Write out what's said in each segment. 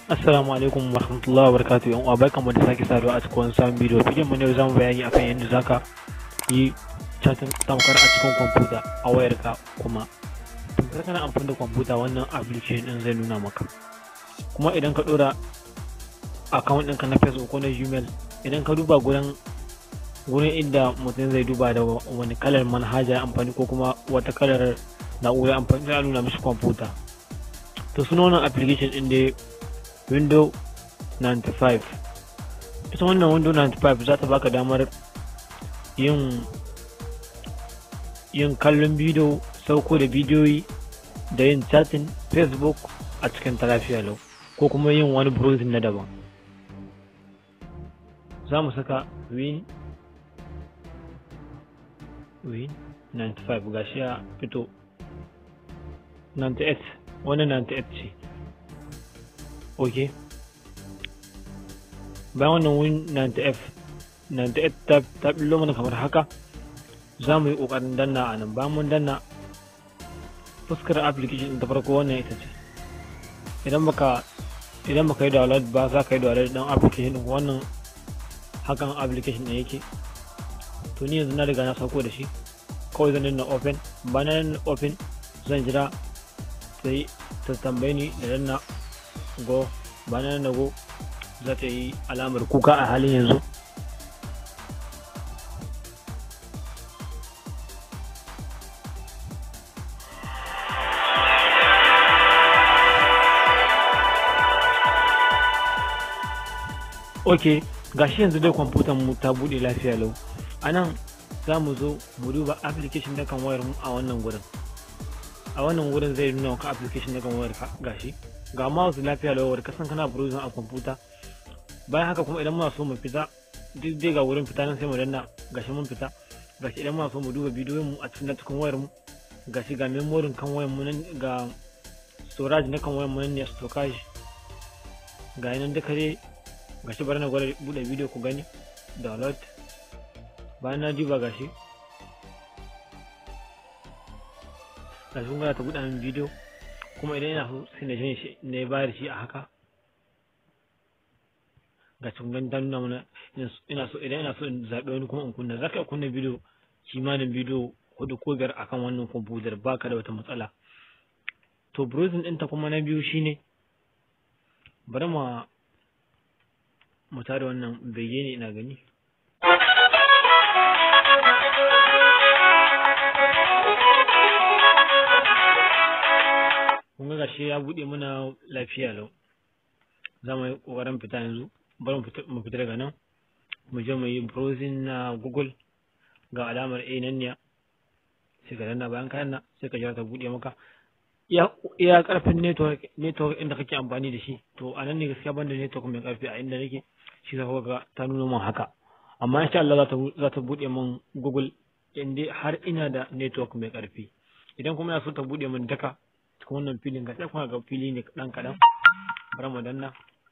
Assalamu alaikum wa rahmatullahi wa barakatuh yan uwa barkanmu da sake saduwa a cikin wani sabon bidiyo bidiyon mu ne zamu bayani akan yadda zaka yi chatting tamkar a cikin kwamfuta a wayarka kuma tamkar kana amfani da kwamfuta wannan application din zai nuna maka kuma idan ka dora account ɗinka na Facebook ko na Gmail idan ka duba gurin gurin inda mutum zai duba da wani kalar manhaja amfani ko kuma wata kalar na'ura amfani za nuna mishi kwamfuta to suna wannan application din da window 95 ita wannan window 95 za ta baka damar yin yin kallon bidiyo sauko da bidiyoyi da yin chatting facebook a cikin ta lafiya lau ko kuma yin wani browsing na daban za mu saka win win 95 gashi ya fito 98 wani 98 ce ok bayan wannan win 90f 98 ta billo mana kamar haka za mu yi ƙoƙarin danna a nan bayan mun danna fuskar application ta farko wannan ita ce idan baka idan baka yi download ba za ka yi download ɗin application ɗin wannan hakan application ɗin yake to ni yanzu na riga na sauko da shi kawai zan danna open bayan open zan jira sai ta tambaye ni da danna go bayan na go za ta yi alamar kuka a halin yanzu ok gashi yanzu dai kwamfutan mu ta bude lafiya lau a nan za mu zo mu duba application da kan wayar mu a wannan gurin a wannan wurin zai nuna maka application na kan wayar ka gashi ga mouse lafiya lawar kasan kana browsing a kwamfuta bayan haka kuma idan muna so mu fita duk dai ga wurin fita nan sai mu danna gashi mun fita gashi idan muna so mu duba bidiyon mu a cikin cikin wayar mu gashi ga memory kan wayar mu nan ga storage na kan wayar mu nan ne storage ga nan duka dai gashi bari na gwada bude bidiyo ku gani download bayan na duba gashi gashi kun ta buɗe min bidiyo kuma idan ina so sai na shi na bayar shi a haka ga cikin ta nuna mana ina so idan ina so in zaɓi wani kuma in kunna za ka kunna bidiyo kimanin bidiyo hudu ko biyar akan wannan kwamfutar baka da wata matsala to browsing ɗinta kuma na biyu shine bari ma mu tada wannan bege ne ina gani kun ga gashi ya buɗe mana lafiya lau za mu yi ƙoƙarin fita yanzu bari mu fita daga nan mu je mu yi browsing na google ga alamar a nan ne sai ka danna bayan kayan na sai ka jira ta buɗe maka iya karfin network network inda kake amfani da shi to a nan ne gaskiya ban da network mai karfi a inda nake shi za ga ta nuna min haka amma insha Allah za ta buɗe min google inda har ina da network mai karfi idan kuma ina so ta buɗe min daka cikin wannan filin ga kuma ga fili ne kaɗan kaɗan bari mu danna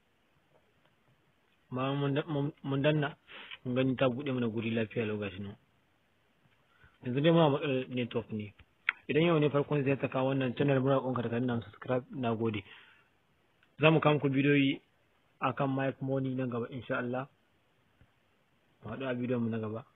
ma mun danna mun gani ta buɗe mana guri lafiya lau gashi nan yanzu dai muna matsalar network ne idan yau ne farkon zai ta kawo wannan channel muna ƙonka da nan subscribe na gode za mu kawo muku bidiyoyi akan mic money nan gaba insha Allah mu haɗu a bidiyon mu na gaba